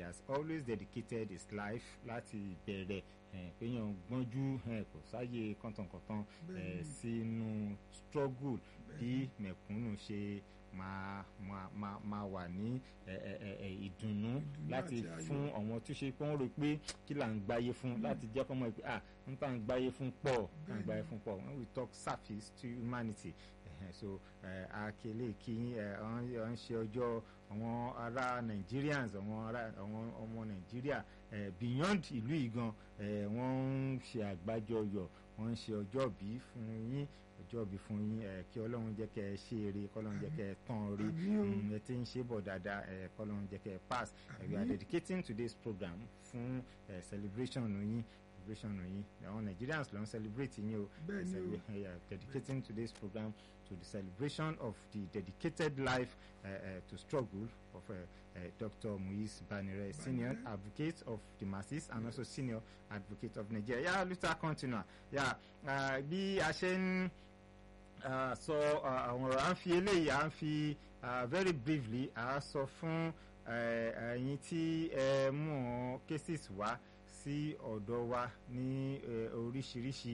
has always dedicated his life láti ìbẹ̀rẹ̀ péyàn gbọ́njú kò sáyè kọ̀tànkọ̀tàn sínú struggle bí mẹ̀kúnnù ṣe máa máa máa wà ní ìdùnnú láti fún àwọn tó ṣe pé wọ́n rò pé kí là ń gbáyé fún láti jẹ́ kọ́ mọ̀ pé ah n tà ń gbáyé fún pọ̀ tà ń gbáyé fún pọ̀ when we talk service to humanity so akele kí wọ́n ṣe ọjọ́ àwọn ará Nigerians àwọn ará àwọn ọmọ Nàìjíríà beyond ìlú ìgan wọ́n ń ṣe àgbájọyọ̀ wọ́n ń ṣe ọjọ́bí fún yín ọjọ́bí fún yín kí Ọlọ́run jẹ́ kẹ́ ẹ ṣe eré kọ́lọ́run jẹ́ kẹ́ ẹ tán rí ẹ ti ń ṣe bọ̀ dáadáa kọ́lọ́run jẹ́ kẹ́ ẹ pass we are dedicating today's program fún celebration yín celebration yín àwọn Nigerians ló ń celebrate yín o dedicating today's program to the celebration of the dedicated life uh, uh, to struggle of uh, uh, Dr. Muiz Banire, senior advocate of the masses and also senior advocate of Nigeria. Yeah, Luther continua. Yeah, bí a ṣe ń sọ àwọn ọ̀rọ̀ à ń fi eléyìí à ń fi very briefly à sọ fún ẹ̀yin tí ẹ mú cases wá sí ọ̀dọ̀ wa ní oríṣiríṣi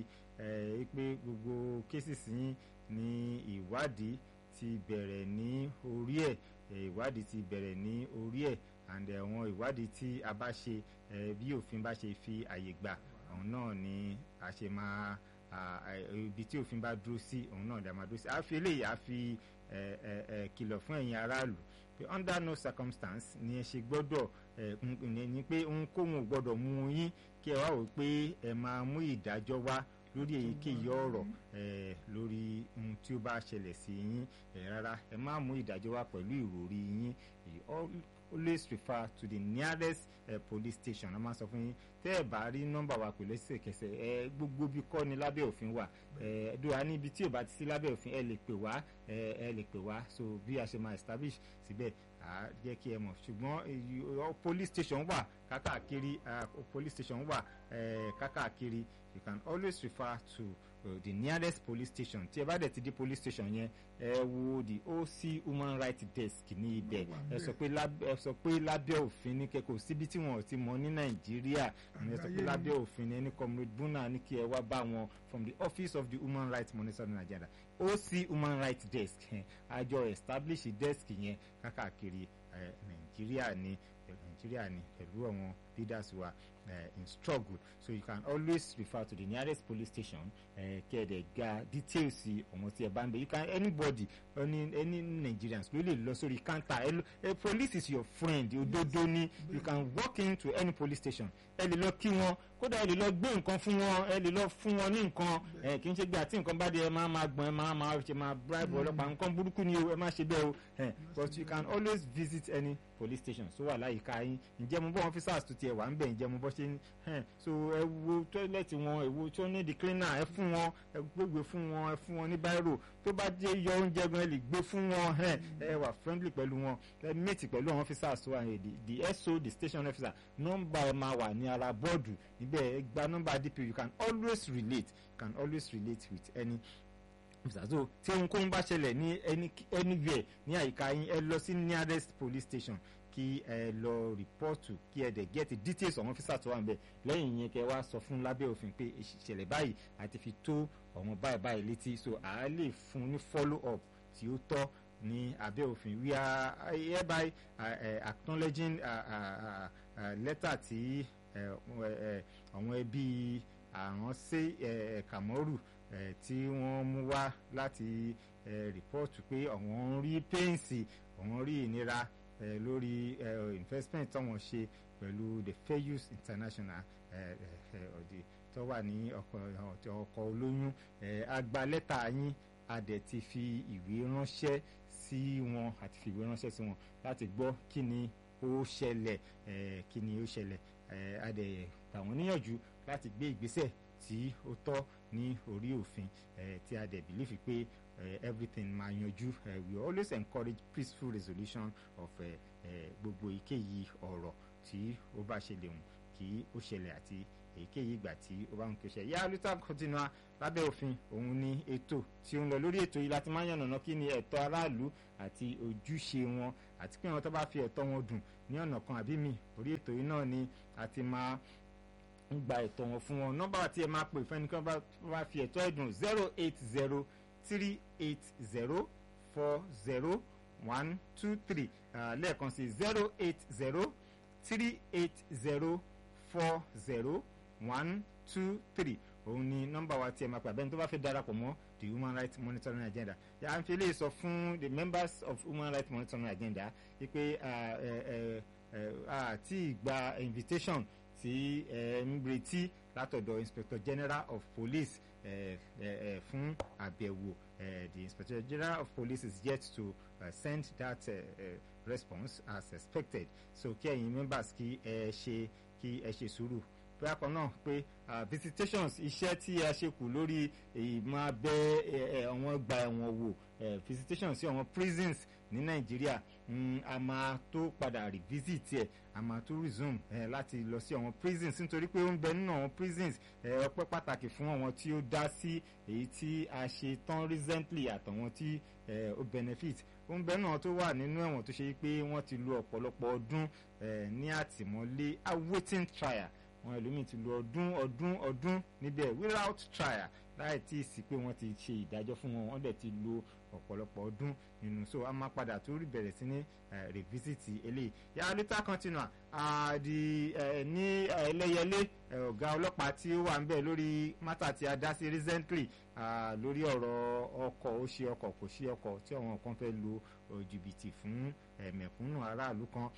pé gbogbo cases yín ní ìwádìí ti bẹ̀rẹ̀ ní orí ẹ̀ ìwádìí ti bẹ̀rẹ̀ ní orí ẹ̀ and àwọn ìwádìí tí a bá ṣe bí òfin bá ṣe fi àyè gbà òun náà ni a ṣe máa ibi tí òfin bá dúró sí òun náà ni a máa dúró sí a fi eléyìí a fi kìlọ̀ fún ẹ̀yin aráàlú pé under no circumstance ni ẹ ṣe gbọ́dọ̀ ní pé ohunkóhun ò gbọ́dọ̀ mú yín kí ẹ wá wò pé ẹ máa mú ìdájọ́ wá lórí èyíkéyìí ọ̀rọ̀ lórí ohun tí ó bá ṣẹlẹ̀ sí yín rárá ẹ má mú ìdájọ́ wá pẹ̀lú ìròrí yín always refer to the nearest uh, police station a máa sọ fún yín tẹ́ ẹ bá rí nọ́mbà wa pẹ̀lú ẹsẹ̀kẹsẹ̀ ẹ gbogbo bí kọ́ ni lábẹ́ òfin wà ẹ dùwà níbi tí ò bá ti sí lábẹ́ òfin ẹ lè pè wá ẹ lè pè wá so bí a ṣe máa establish síbẹ̀ à jẹ́ kí ẹ mọ̀ ṣùgbọ́n police station wà kákàkiri police station wà kákàkiri you can always refer to uh, the nearest police station tí ẹ bá dẹ̀ ti di police station yẹn ẹ wo the OC human rights desk ní ibẹ̀ ẹ sọ pé lábẹ́ ẹ sọ pé lábẹ́ òfin ní kẹ́kọ̀ọ́ síbi tí wọ́n ti mọ̀ ní Nàìjíríà ẹ sọ pé lábẹ́ òfin ní ẹni comrade Buna ní kí ẹ wá bá wọn from the office of the human rights monitor in Nigeria OC human rights desk àjọ establish desk yẹn kákàkiri Nàìjíríà ní Nàìjíríà ní pẹ̀lú àwọn leaders wa uh, in struggle so you can always refer to the nearest police station kẹ́ẹ̀dẹ̀ ga details ọmọ tí ẹ bá ń bẹ you can anybody any any Nigerians ló lè lọ sórí counter ẹ ẹ police is your friend òdodo ni you can walk into any police station ẹ lè lọ kí wọn kódà ẹ lè lọ gbé nǹkan fún wọn ẹ lè lọ fún wọn ní nǹkan ẹ kì í ṣe gbé àti nǹkan bá dé ẹ máa máa gbọ́n ẹ máa máa ṣe máa bribe ọlọ́pàá nǹkan burúkú ni o ẹ má ṣe bẹ́ẹ̀ o but you can always visit any police station so wà láyìíká yín ǹjẹ́ mo bọ́ officers tó tiẹ̀ wà ń bẹ̀ ǹjẹ́ mo bọ́ ṣe ń so ẹ wo toilet wọn ẹ wo tí wọ́n ní the cleaner ẹ fún wọn ẹ gbégbé fún wọn ẹ fún wọn ní báírò tó bá jẹ́ yọ oúnjẹ gan ẹ lè gbé fún wọn ẹ wà friendly pẹ̀lú wọn ẹ mate pẹ̀lú àwọn officers tó wà ní the the SO the station officer nọ́mbà ẹ máa wà ní ara bọ́ọ̀dù níbẹ̀ ẹ gba nọ́mbà DP you can always relate you can always relate with any so tí ohunkóhun bá ṣẹlẹ̀ ní anywhere ní àyíká yín ẹ lọ sí nearest police station kí ẹ lọ rìpọ́ọ̀tù kí ẹ dẹ̀ get details àwọn ọ́fíìsà tó wà níbẹ̀ lẹ́yìn yẹn kẹ wá sọ fún lábẹ́ òfin pé ìṣẹ̀lẹ̀ báyìí àti fi tó ọ̀wọ́n báyìí báyìí létí so à á lè fún ní follow up tí ó tọ́ ní abẹ́ òfin we are hereby uh, acknowledging lẹ́tà tí àwọn ẹbí àránṣẹ́ Kàmọ́rù tí wọ́n mú wá láti rìpọ́ọ̀tù pé àwọn ń rí pẹ́ǹsì àwọn rí ìnira Uh, lórí uh, investment táwọn ṣe pẹ̀lú the fair use international ọ̀dì tó wà ní ọkọ̀ olóyún agba lẹ́tà yín a dẹ̀ ti fi ìwé ránṣẹ́ sí wọn àti fi ìwé ránṣẹ́ sí wọn láti gbọ́ kí ni ó ṣẹlẹ̀ kí ni ó ṣẹlẹ̀ a dẹ̀ gbà wọ́n níyànjú láti gbé ìgbésẹ̀ tí ó tọ́ ní orí òfin tí a dẹ̀ bìlífì pé uh, everything máa yanjú uh, we always encourage peaceful resolution of gbogbo èyíkéyìí ọ̀rọ̀ tí ó bá ṣẹlẹ̀ hùn kí ó ṣẹlẹ̀ àti èyíkéyìí ìgbà tí ó bá ń kéṣe yá luther continua lábẹ́ òfin òun ni ètò tí ó ń lọ lórí ètò yìí láti máa yànnàná kí ni ẹ̀tọ́ aráàlú àti ojúṣe wọn àti pé wọn tó bá fi ẹ̀tọ́ wọn dùn ní ọ̀nà kan àbí mi orí ètò yìí náà ni a ti máa ń gba ẹ̀tọ́ wọn fún wọn nọ́mbà tí ẹ máa pè fẹ́ni kan bá fi ẹ̀tọ́ ẹ̀dùn zero eight zero three eight zero four zero one two three lẹ́ẹ̀kan sí zero eight zero three eight zero four zero one two three òun ni nọ́mbà wa tí ẹ máa pè abẹ́ni tó bá fẹ́ darapọ̀ mọ́ the human rights monitoring agenda yà á fi lè sọ fún the members of human rights monitoring agenda wípé àti ìgbà invitation tí ẹ ń retí látọ̀dọ̀ inspector general of police eh, eh, eh, fún àbẹ̀wò the inspector general of police is yet to uh, send that uh, uh, response as expected so kí ẹ̀yin members kí ẹ ṣe kí ẹ ṣe sùúrù bákan náà pé visitations iṣẹ́ tí a ṣe kù lórí ìmọ̀ abẹ́ àwọn ọgbà ẹ̀wọ̀n wò visitations sí àwọn prisons ní nàìjíríà a máa tó padà revisit ẹ̀ a máa tó resume láti lọ sí àwọn prisons nítorí pé ó ń bẹ nínú àwọn prisons ọpẹ́ pàtàkì fún àwọn tí ó dá sí èyí tí a ṣe tán recently àtàwọn tí ó benefit ó ń bẹ náà tó wà nínú ẹ̀wọ̀n tó ṣe pé wọ́n ti lo ọ̀pọ̀lọpọ̀ ọdún ní àtìmọ́lé awaiting trial àwọn ẹlòmíì ti lo ọdún ọdún ọdún níbẹ̀ without trial láì tí ì sí pé wọ́n ti ṣe ìdájọ́ fún wọn wọ́n dẹ̀ ti lo ọ̀pọ̀lọpọ̀ ọdún nínú so a máa padà tó rí bẹ̀rẹ̀ sí ní revisit eléyìí yàrá lítà continua di ní ẹlẹ́yẹlé ọ̀gá ọlọ́pàá tí ó wà ń bẹ̀ lórí mátà tí a dá sí recently lórí ọ̀rọ̀ ọkọ̀ ó ṣe ọkọ̀ kò ṣe ọkọ̀ tí àwọn kan fẹ́ lo jìbìtì fún mẹ̀kúnnù aráàlú kan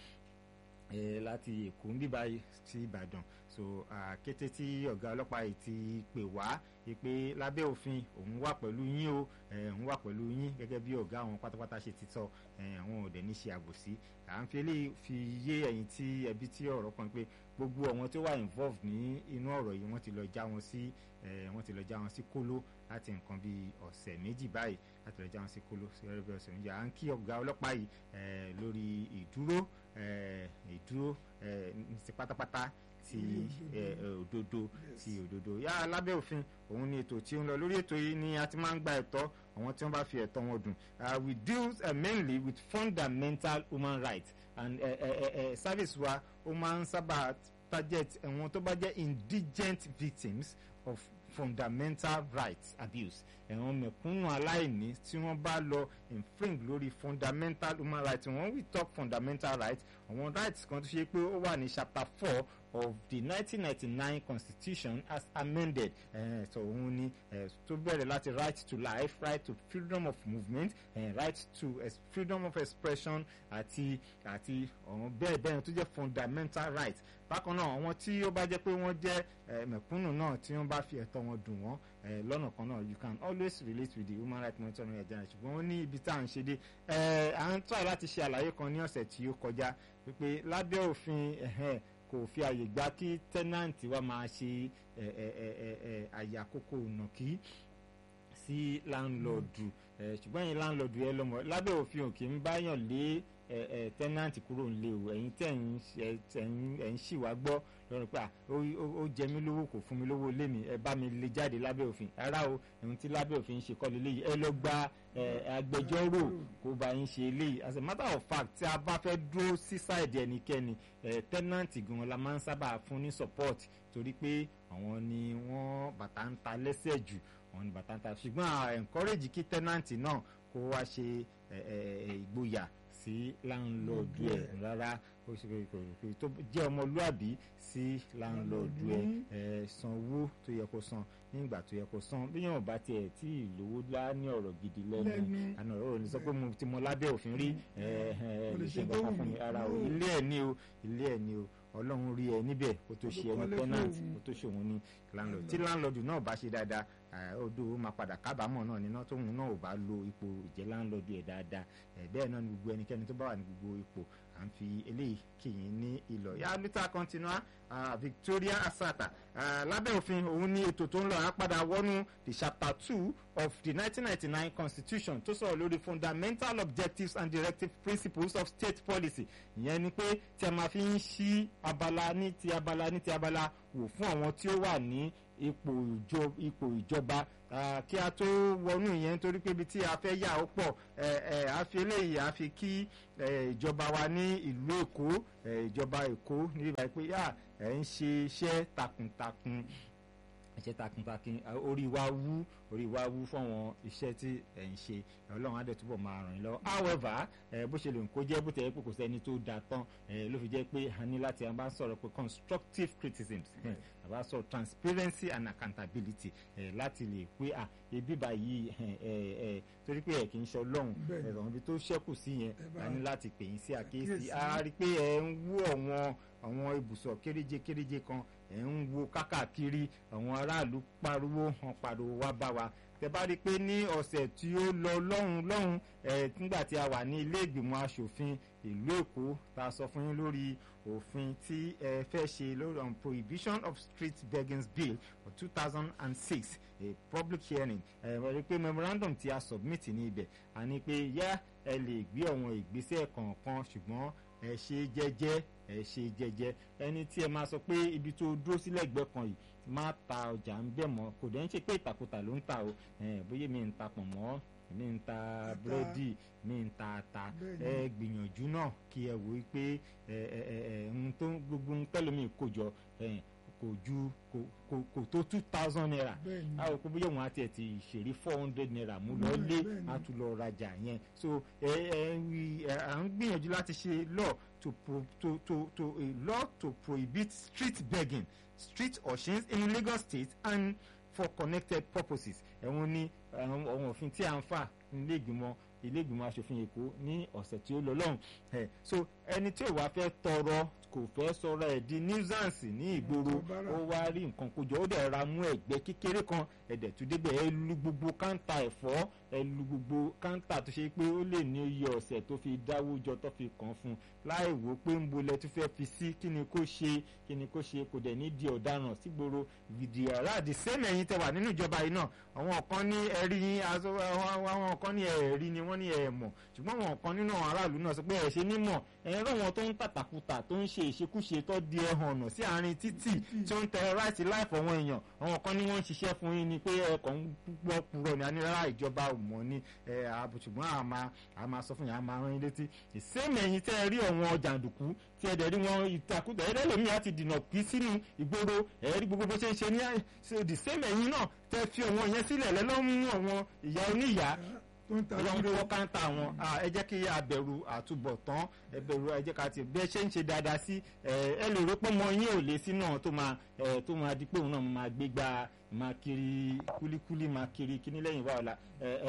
láti èkó ń bíbá sí ìbàdàn so kété tí ọ̀gá ọlọ́pàá yìí ti pè wá pé lábẹ́ òfin òun wà pẹ̀lú yín o òun wà pẹ̀lú yín gẹ́gẹ́ bí ọ̀gá àwọn pátápátá ṣe ti sọ àwọn ò dẹ̀ ní ṣe àbòsí à ń fi eléyìí fi yé ẹ̀yin tí ẹbí tí ọ̀rọ̀ kan pé gbogbo àwọn tó wà involved ní inú ọ̀rọ̀ yìí wọ́n ti lọ já wọn sí wọ́n ti lọ já wọn sí kóló láti nǹkan bíi ọ̀sẹ̀ méjì báyìí láti lọ já wọn sí kóló sí ọ̀rẹ́ bí ọ̀sẹ̀ méjì à ń kí ọ̀gá ọlọ́pàá yìí lórí ìdúró ìdúró ti pátápátá ti òdodo ti òdodo yá lábẹ́ òfin òun ni ètò tí ó ń lọ lórí ètò yìí ni a ti máa ń gba ẹ̀tọ́ àwọn tí wọ́n bá fi ẹ̀tọ́ wọn dùn we deal uh, mainly with fundamental human rights and uh, uh, uh, service wa ó máa ń sábà target àwọn tó bá jẹ́ indigent victims of fundamental rights abuse ẹ̀wọ̀n mẹ̀kúnnù aláìní tí wọ́n bá lọ infringe lórí fundamental human rights when we talk fundamental rights àwọn rights kan tó ṣe pé ó wà ní chapter four of the 1999 constitution as amended uh, so òun ni uh, tó bẹ̀rẹ̀ láti right to life right to freedom of movement uh, right to uh, freedom of expression àti àti ọ̀hún bẹ́ẹ̀ bẹ́ẹ̀ tó jẹ́ fundamental rights bákan náà àwọn tí ó bá jẹ́ pé wọ́n jẹ́ mẹ̀kúnnù náà tí wọ́n bá fi ẹ̀tọ́ wọn dùn wọ́n lọ́nà kan náà you can always relate with the human rights monitoring agenda ṣùgbọ́n ó ní ibi tá à ń ṣe dé à ń try láti ṣe àlàyé kan ní ọ̀sẹ̀ tí ó kọjá pé lábẹ́ òfin kò fi àyè gbà kí tẹ́nàǹtì wa máa ṣe àyàkókò nàkí sí láńlọ́ọ̀dù ṣùgbọ́n yín láńlọ́ọ̀dù ẹ lọ́mọ lábẹ́ òfin òkè ń báyàn lé tẹ́nàǹtì kúrò nílé o ẹ̀yin tẹ̀ ń ṣì wá gbọ́ lọ́rùn pé ó jẹ mí lówó kò fún mi lówó lé mi ẹ bá mi lè jáde lábẹ́ òfin rárá o ẹ̀hún tí lábẹ́ òfin ń ṣe kọ́ lélẹ́yìí ẹ lọ gba agbẹjọ́rò kó bá yín ṣe eléyìí as a matter of fact tí a bá fẹ́ dúró sí sáìdì ẹnikẹ́ni tẹ́nàǹtì gan la máa ń sábà fún ní support torí pé àwọn ni wọ́n bàtà ń ta lẹ́sẹ̀ jù àwọn ni bàtà ń ta ṣùgbọ́n a encourage kí tẹ́nàǹtì náà kó wá ṣe ìgboyà sí láńlọ́ọ̀dù ẹ̀ rárá tó jẹ́ ọmọlúàbí sí láńlọ́ọ̀dù ẹ̀ san owó tó yẹ kó san nígbà tó yẹ kó san bí yóò bá tiẹ̀ tí ìlówó lá ní ọ̀rọ̀ gidi lẹ́nu àná ọ̀rọ̀ ní sọ pé mo ti mọ lábẹ́ òfin rí lè ṣe nǹkan fún mi ara o ilé ẹ̀ ní o ilé ẹ̀ ní o ọlọ́run rí ẹ níbẹ̀ kó tó ṣe ẹni tenant kó tó ṣe òun ní landlord tí landlord náà bá ṣe dáadáa odò ó máa padà kábàámọ̀ náà níná tóun náà ò bá lo ipò ìjẹ́ landlord ẹ̀ dáadáa bẹ́ẹ̀ náà ni gbogbo ẹnikẹ́ni tó bá wà ní gbogbo ipò à ń fi eléyìí kìyìn ní ìlọ yá lítà continua Victoria Asata lábẹ́ òfin òun ní ètò tó ń lọ á padà wọnú the chapter two of the 1999 constitution tó sọ̀rọ̀ lórí fundamental objectives and directive principles of state policy ìyẹn ni pé tí a máa fi ń ṣí abala ní ti abala ní ti abala wò fún àwọn tí ó wà ní ipò ìjọ ipò ìjọba kí a tó wọnú ìyẹn nítorí pé ibi tí a fẹ́ yà ó pọ̀ a fi eléyìí a fi kí ìjọba wa ní ìlú èkó ìjọba èkó níbi báyìí pé yà ẹ̀ ń ṣe iṣẹ́ takuntakun iṣẹ́ takuntakun orí wa wú orí wa wú fáwọn iṣẹ́ tí ẹ̀ ń ṣe ọlọ́run á dẹ̀ túbọ̀ máa ràn yín lọ́wọ́ however bó ṣe lè kó jẹ́ bó tẹ̀ pé kò sẹ́ni tó da tán ló fi jẹ́ pé a ní láti a bá sọ̀rọ̀ pé constructive criticism a bá sọ̀rọ̀ transparency and accountability láti lè pé à ebi báyìí torí pé ẹ̀ kì í ṣe ọlọ́run ẹ̀rọ ibi tó ṣẹ́kù sí yẹn a ní láti pè yín sí àkíyèsí a rí pé ẹ̀ ń wú ọ̀wọ́n àwọn ibùsọ̀ kéréje kéréje kan ẹ̀ ń wo kákàkiri àwọn aráàlú pariwo hàn pariwo wá bá wa tẹ bá rí i pé ní ọ̀sẹ̀ tí ó lọ lọ́hùn lọ́hùn ẹ̀ nígbà tí a wà ní ilé ìgbìmọ̀ asòfin ìlú èkó ta sọ fún yín lórí òfin tí ẹ fẹ́ ṣe lórí on prohibition of street begging bill for two thousand and six a public hearing ẹ rí i pé memorandum tí a submit ní ibẹ̀ a ní pé yá ẹ lè gbé àwọn ìgbésẹ̀ kọ̀ọ̀kan ṣùgbọ́n ẹ ṣe jẹ́jẹ́ ẹ ṣe jẹ́jẹ́ ẹni tí ẹ máa sọ pé ibi tó dúró sílẹ̀ ẹgbẹ́ kan yìí má ta ọjà ń bẹ̀ mọ́ kò dẹ̀ ń ṣe pé ìtàkùtà ló ń ta o bóyá mi ń ta pọ̀nmọ́ mi ń ta búrẹ́dì mi ń ta ata ẹ gbìyànjú náà kí ẹ wò ó pé ohun tó gbogbo ohun tẹ́lómi kò jọ kò ju kò tó two thousand naira a ò kó bóyá òun àti ẹ̀ ti ṣèrí four hundred naira mú lọ lé a tún lọ rajà yẹn so ẹ ẹ à ń gbìyànjú láti ṣe law to pro to to to a law to prohibit street begging street auctions in Lagos State and for connected purposes ẹ̀wọ̀n ní àwọn òfin tí a ń fà nílé ìgbìmọ̀ ilé ìgbìmọ̀ asòfin èkó ní ọ̀sẹ̀ tí ó lọ lọ́hùn ẹ̀ so ẹni tí ò wá fẹ́ tọrọ kò fẹ́ sọ̀rọ̀ ẹ̀ di nuisance ní ìgboro ó wá rí nǹkan kójọ ó dẹ̀ ra mú ẹ̀gbẹ́ kékeré kan ẹ̀dẹ̀ tó débẹ̀ ẹ lu gbogbo káńtà ẹ̀fọ́ ẹ lu gbogbo káńtà tó ṣe pé ó lè ní iye ọ̀sẹ̀ tó fi dáwó jọ tó fi kàn fún un láì wò pé ń bolẹ̀ tó fẹ́ fi sí kí ni kó ṣe kí ni kó ṣe kò dẹ̀ ní di ọ̀daràn sígboro vidiara the same ẹ̀yin tẹ wà nínú ìjọba yìí náà àwọn kan ní ẹ̀rí àwọn kan ní ẹ̀rí ni wọ́n ní ẹ̀ mọ̀ ṣùgbọ́n àwọn kan nínú àwọn aráàlú náà sọ pé ẹ̀ ṣe ní mọ̀ ẹ̀rọ wọn tó ń tàtàkùtà tó ń ṣe ìṣekúṣe tó di ẹ̀hàn ọ̀nà sí àárín títì tí ó ń tẹ ráìtì láìfọ̀ wọn èèyàn àwọn kan ní wọ́n ń ṣiṣẹ́ fún yín ni pé ẹ̀kọ́ ń gbọ́ purọ́ ní anílára ìjọba ò mọ̀ ní ṣùgbọ́n àmà àmà sọ fún yín àmà rán yín létí ìsẹ́mi ẹ̀yìn tẹ́ ẹ rí ọ̀wọ́n jàǹdùkú tí ẹ dẹ̀ rí wọn ìtakùtà ẹ̀rẹ́ lómi àti dìnà pí sínú ìgboro ẹ̀rí gbogbo bó ṣe ń ṣe ní the same ẹ̀yìn náà tẹ́ fi ọ̀wọ́n yẹn sílẹ̀ lẹ́lọ́mú ọ̀wọ́n ìyá oníyàá ọlọ́run tó wọ́n káńtà wọn ẹ jẹ́ kí abẹ̀rù àtúbọ̀tán ẹ bẹ̀rù ẹ jẹ́ ká ti bẹ́ẹ̀ ṣe ń ṣe dáadáa sí ẹ lè rò pé ọmọ yín ò lè sí náà tó máa tó máa di pé òun náà máa gbé gba máa kiri kúlíkúlí máa kiri kíní lẹ́yìn wá ọ̀la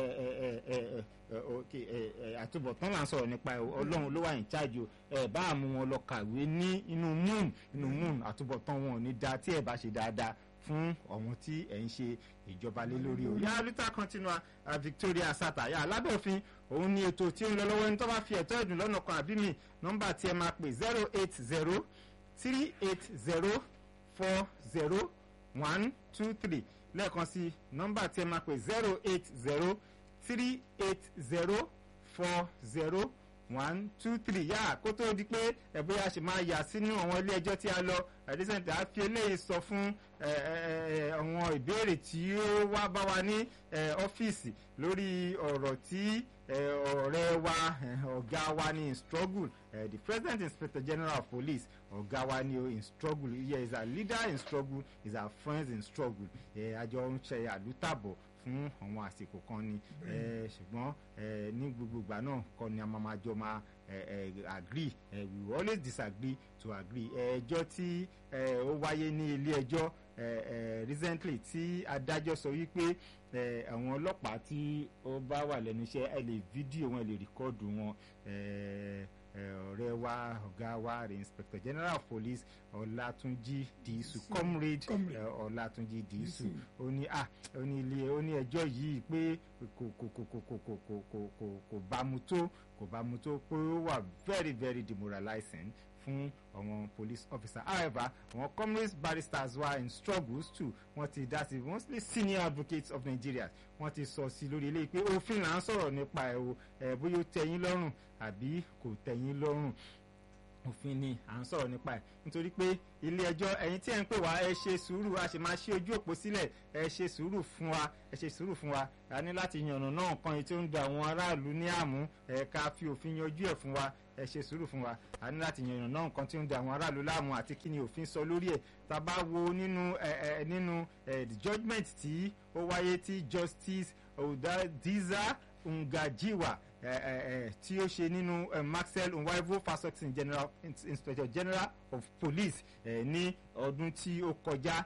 àtúbọ̀tán là ń sọ̀rọ̀ nípa ọlọ́run ló wà ní chájò ẹ bá mú wọn lọ kàwé ní inú moon inú moon àtúbọ̀tán wọn ò ní da tí ẹ bá ṣe dáadáa fún ọ̀hún tí ẹ̀ ń ṣe ìjọba lé lórí o. yàrá lítà continua Victoria Sata yà lábẹ́ òfin òun ni ètò tí ó ń lọ lọ́wọ́ ẹni tó bá fi ẹ̀tọ́ ẹ̀dùn lọ́nà kan àbí mi nọ́mbà tí ẹ máa pè zero eight zero three eight zero four zero one two three lẹ́ẹ̀kan sí nọ́mbà tí ẹ máa pè zero eight zero three eight zero four zero one two three yá kó tó di pé ẹ bóyá ṣe máa yà sínú àwọn ilé ẹjọ́ tí a lọ àdísẹ́ǹtì á fi eléyìí sọ fún àwọn ìbéèrè tí ó wá bá wa ní ọ́fíìsì lórí ọ̀rọ̀ tí ọ̀rẹ́ wa ọ̀gá wa ní in struggle the president inspector general of police ọ̀gá wa ní in struggle yeah is our leader in struggle is our friends in struggle àjọ ń ṣe àlùtàbọ̀ fún àwọn àsìkò kan ni ṣùgbọ́n ní gbogbo ìgbà náà kọ́ ni a máa ma jọ máa agree we will always disagree to agree ẹjọ́ tí ó wáyé ní ilé ẹjọ́ recently tí adájọ́ sọ wípé àwọn ọlọ́pàá tí ó bá wà lẹ́nu iṣẹ́ ẹ lè fídíò wọn ẹ lè rìkọ́ọ̀dù wọn ọ̀rẹ́ wa ọ̀gá wa rẹ̀ inspector general of police ọ̀làtúnjì dìísù comrade ọ̀làtúnjì dìísù ó ní à ó ní ilé ó ní ẹjọ́ yìí pé kò kò kò kò kò kò kò kò kò kò bámu tó kò bámu tó pé ó wà very very demoralizing fún fún àwọn police officer however àwọn communist barristers were in struggles too wọ́n ti dá sí mostly senior advocates of Nigeria wọ́n ti sọ sí lórí eléyìí pé òfin là ń sọ̀rọ̀ nípa ẹ̀ o ẹ̀ bóyá ó tẹ́yín lọ́rùn àbí kò tẹ́yín lọ́rùn òfin ni à ń sọ̀rọ̀ nípa ẹ̀ nítorí pé ilé ẹjọ́ ẹ̀yin tí ẹ̀ ń pè wá ẹ ṣe sùúrù a sì máa ṣe ojú òpó sílẹ̀ ẹ ṣe sùúrù fún wa ẹ ṣe sùúrù fún wa a ní láti yànnà náà kan èyí tí ó ń da àwọn aráàlú ní àmú ẹ ká fi òfin yanjú ẹ̀ fún wa ẹ ṣe sùúrù fún wa a ní láti yànnà náà nǹkan tí ó ń da àwọn aráàlú láàmú àti kí ni òfin sọ lórí ẹ̀ tá a bá wo nínú ẹ ẹ nínú ẹ judgement tí ó wáyé tí justice Odadiza Ngajiwa tí ó ṣe nínú Maxwell Nwaivo Fasotin General Inspector General of Police ní ọdún tí ó kọjá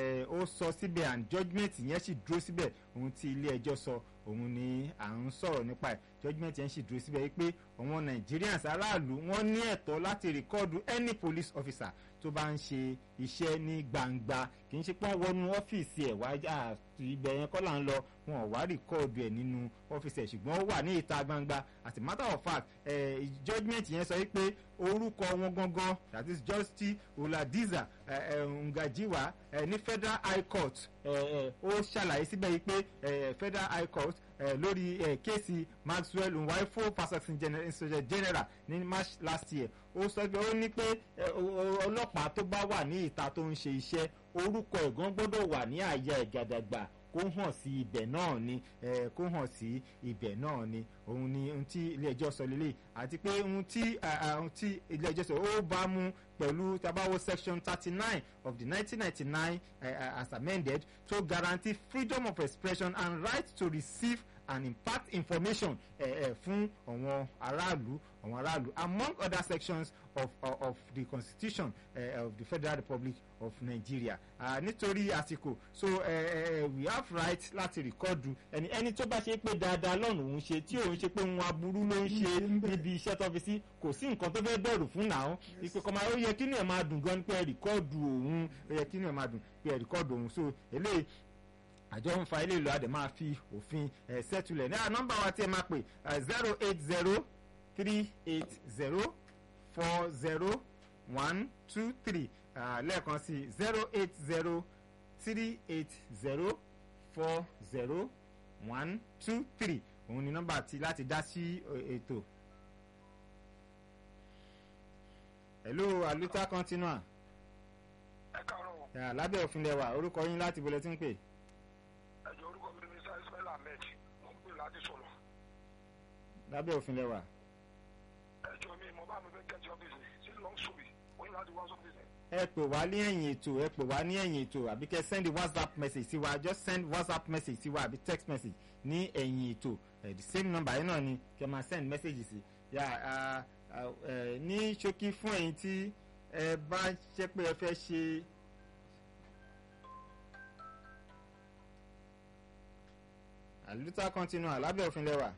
ó sọ síbẹ̀ and judgement yẹn sì dúró síbẹ̀ ohun tí ilé ẹjọ́ sọ òun ni à ń sọ̀rọ̀ nípa ẹ̀ judgement yẹn sì dúró síbẹ̀ wípé àwọn Nigerians aráàlú wọ́n ní ẹ̀tọ́ láti rìkọ́ọ̀dù any police officer tó bá ń ṣe iṣẹ́ ní gbangba kì í ṣe pé wọ́n wọnú ọ́fíìsì ẹ̀ wá ibẹ̀ yẹn kọ́ là ń lọ wọn ò wá rìkọ́ọ̀dù ẹ̀ nínú ọ́fíìsì ẹ̀ ṣùgbọ́n ó wà ní ìta gbangba as a matter of fact eh, judgement yẹn sọ wípé orúkọ wọn gangan that is Justice Oladiza eh, eh, Ngajiwa eh, ní Federal High Court ó ṣàlàyé síbẹ̀ yìí pé Federal High Court lórí kéèsì Maxwell Nwaifo Fasotin Inspector General ní March last year ó sọ pé ó ní pé ọlọ́pàá tó bá wà ní ìta tó ń ṣe iṣẹ́ orúkọ ẹ̀gán gbọ́dọ̀ wà ní àyà ìgàdàgbà kó hàn sí ibẹ̀ náà ni kó hàn sí ibẹ̀ náà ni òun ni ohun tí ilé ẹjọ́ sọ lélẹ̀ àti pé ohun tí ohun tí ilé ẹjọ́ sọ ó bá mú pẹ̀lú tabawo section thirty nine of the nineteen ninety nine as amended to guarantee freedom of expression and right to receive and impart information uh, uh, fún àwọn aráàlú àwọn aráàlú among other sections of, of, of the constitution uh, of the federal republic of nigeria uh, nítorí àsìkò so uh, uh, we have right láti rìkọ́dù ẹni ẹni tó bá ṣe pé dáadáa lọ́nà òun ṣe tí òun ṣe pé òun aburú ló ń ṣe níbi iṣẹ́ tó fi sí kò sí nǹkan tó fẹ́ bẹ̀rù fún náà ìpè kọ́má ó yẹ kí ni ẹ̀ máa dùn gan pé ẹ̀ rìkọ́dù òun ó yẹ kí ni ẹ̀ máa dùn pé ẹ̀ rìkọ́dù òun so eléyìí àjọ ń fa ilé ìlú àdè máa fi òfin ẹ sẹ́tulẹ̀ ní nọ́mbà wa tí ẹ máa pè zero eight zero three eight zero four zero one two three lẹ́ẹ̀kan sí zero eight zero three eight zero four zero one two three òun ni nọ́mbà tí láti dá sí ètò. hello aluta continua. ẹ káàárọ̀. lábẹ́ òfin lẹ́wà orúkọ yín láti bọ̀lẹ́ tí ń pè ẹjọ orúkọ mi ní sáré ismail ahmed mo ń pè láti sọ̀rọ̀. lábẹ́ òfin lẹ́wà. ẹjọ mi mo bá mi fẹ́ kẹ́tì ọ́fíìsì sí long story mo ní láti wá sọ́fíìsì. ẹ pè wá ní ẹ̀yìn ètò ẹ pè wá ní ẹ̀yìn ètò àbí kẹ́ send whatsapp message sí wa just send whatsapp message sí wa àbí text message ní ẹ̀yìn ètò ẹ̀ the same number yẹn náà ni kẹ́ máa send message sí yà ní ṣókí fún ẹ̀yin tí ẹ bá ṣe pé ẹ fẹ́ ṣe. àlùtà continua lábẹ́ òfin lẹ́wà.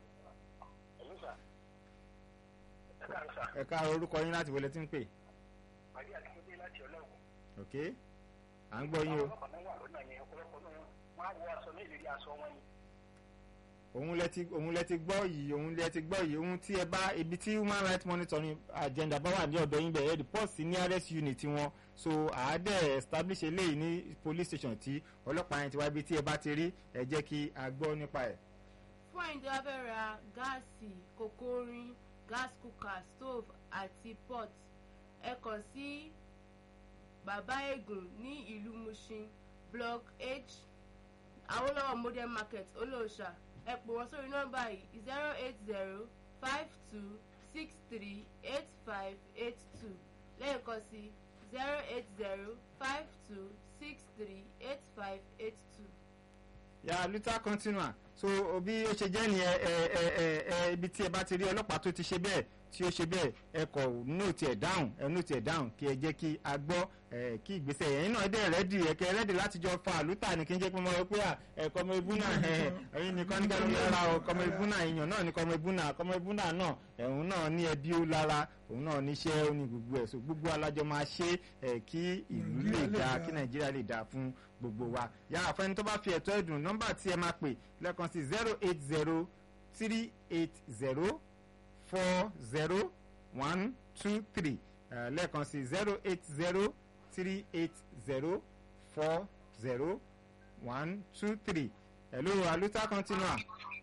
ẹ ká orúkọ yín láti wọlé tí ń pè. màdí àtúndé láti ọlọ́run. ok à ń gbọ́ yín o. àwọn ọlọ́pàá náà wà lọ́nà yẹn ọ̀pọ̀lọpọ̀ náà wọ́n á wọ aṣọ ní ìlérí aṣọ wọn ni. òun lẹ ti òun lẹ ti gbọ́ yìí òun lẹ ti gbọ́ yìí ohun tí ẹ bá ibi tí human rights monitoring agenda bá wà ní ọ̀dọ̀ yín bẹ̀rẹ̀ report sí nearest unit wọn so àádẹ́ establish eléyìí ní police station tí ọlọ́pàá yẹn ti wá ibi tí ẹ bá ti rí ẹ jẹ́ kí a gbọ́ nípa ẹ̀. fún àyíndé wá fẹ́ ra gáàsì kòkó orin gas cooker stove àti pot ẹ kàn sí bàbá ègùn ní ìlú mushin block h awolowo modern market olóòṣà ẹ pè wọ́n sórí nọ́mbà yìí zero eight zero five two six three eight five eight two lẹ́ẹ̀kan sí zero eight zero five two six three eight five eight two. yà luther continua so bí ó ṣe jẹ́ nìyẹn ẹ ẹ ẹ ẹ ibi tí ẹ bá ti rí ọlọ́pàá tó ti ṣe bẹ́ẹ̀ tí ó ṣe bẹ́ẹ̀ ẹ kọ̀ nóòtì ẹ̀ dáhùn ẹ nóòtì ẹ̀ dáhùn kí ẹ jẹ́ kí a gbọ́ ẹ kí ìgbésẹ̀ ẹ̀yin náà dẹ̀ rẹ́dì ẹ̀kẹ́ rẹ́dì láti jọ fa àlùtà ní kí n jẹ́ pé mo rọ pé à ẹ kọ́mọ ibú náà ẹ ẹ̀yin nìkan ní kẹ́lẹ́ lára o kọ́mọ ibú náà èèyàn náà ní kọ́mọ ibú náà kọ́mọ ibú náà náà ẹ̀hún náà ní ẹbí ó lára òun náà níṣẹ́ ó ní gbogbo ẹ̀ so gbogbo alájọ máa ṣe ẹ̀ kí ìlú lè dáa kí nàìjíríà lè dáa fún gbogbo wa yàrá fẹ́ni tó bá fi ẹ̀tọ́ ẹ̀dùn nọ́mbà tí ẹ máa pè lẹ́ẹ̀kan sí zero eight zero three eight zero four zero one two three Eh, lẹ́ẹ̀kan sí zero eight zero three eight zero four zero one two three hello aluta continua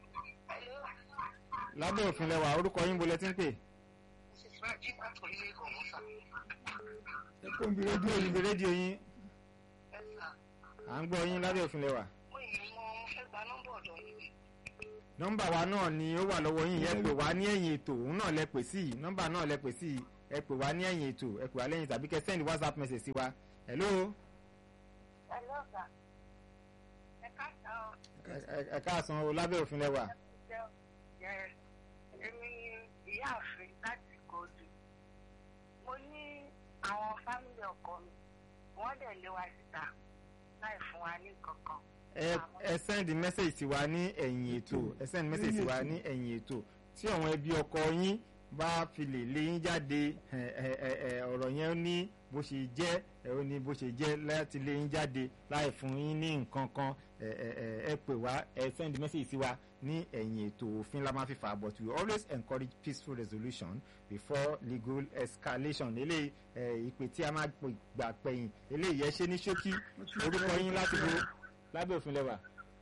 lábẹ́ òfin lẹ́wà orúkọ yín bolẹ̀ tí ń pè ẹ kó ń bi rédíò yìí ibi rédíò yín à ń gbọ́ yín lábẹ́ òfin lẹ́wà nọ́mbà wa náà ni ó wà lọ́wọ́ yín yẹn pè wá ní ẹ̀yìn ètò òun náà lẹ pè sí i nọ́mbà náà lẹ pè sí i ẹ pè wá ní ẹ̀yìn ètò ẹ pè wá lẹ́yìn tàbí kẹ́ send whatsapp message sí wa hello ẹ- ẹ- ẹ káàsán o lábẹ́ òfin lẹ́wà èmi ìyáàfin láti kóòtù mo ní àwọn fámìlì ọkọ mi wọ́n dẹ̀ lé wa síta láì fún wa ní kankan. ẹ ẹ send message sí wa ní ẹ̀yìn ètò ẹ send message sí wa ní ẹ̀yìn ètò tí àwọn ẹbí ọkọ yín bá fi lè lé yín jáde ẹ ẹ ẹ ẹ ọ̀rọ̀ yẹn ní bó ṣe jẹ́ ẹ ó ní bó ṣe jẹ́ láti lé yín jáde láì fún yín ní nǹkan kan ẹ ẹ ẹ ẹ pè wá ẹ send message sí wa ní ẹ̀yìn ètò òfin la máa fi fà but we always encourage peaceful resolution before legal escalation eléyìí ẹ ìpè tí a máa pè gbà pẹ̀yìn eléyìí ẹ ṣe ní ṣókí orúkọ yín láti bo lábẹ́ òfin lẹ́wà.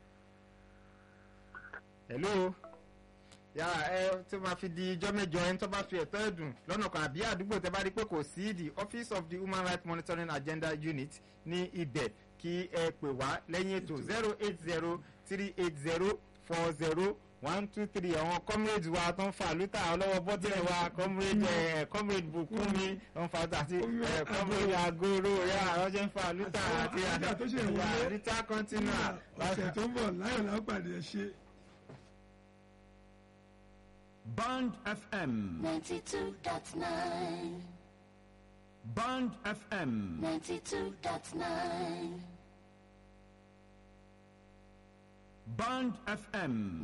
hello yàrá ẹ tó máa fi di ijọ́ mẹ́jọ ẹni tó bá fi ẹ̀tọ́ ẹ̀dùn lọ́nà kan àbí àdúgbò tẹ́ bá rí pé kò sí the office of the human rights monitoring agenda unit ní ibẹ̀ kí ẹ pè wá lẹ́yìn ètò zero eight zero three eight zero four zero one two three àwọn comrades wa tó ń fa àlùtà ọlọ́wọ́ bọ́tìrì wa comrade ẹ̀ comrade bùkúnmi tó ń fa àti ẹ̀ comrade agoro yà àwọn ṣe ń fa àlùtà àti àlùtà tó ṣe ìwọlé. àlùtà continua. ọ̀sẹ̀ tó ń bọ̀ láyọ̀ lápàdé ẹ ṣe. Band FM. 92.9, Band FM. 92.9, Band FM.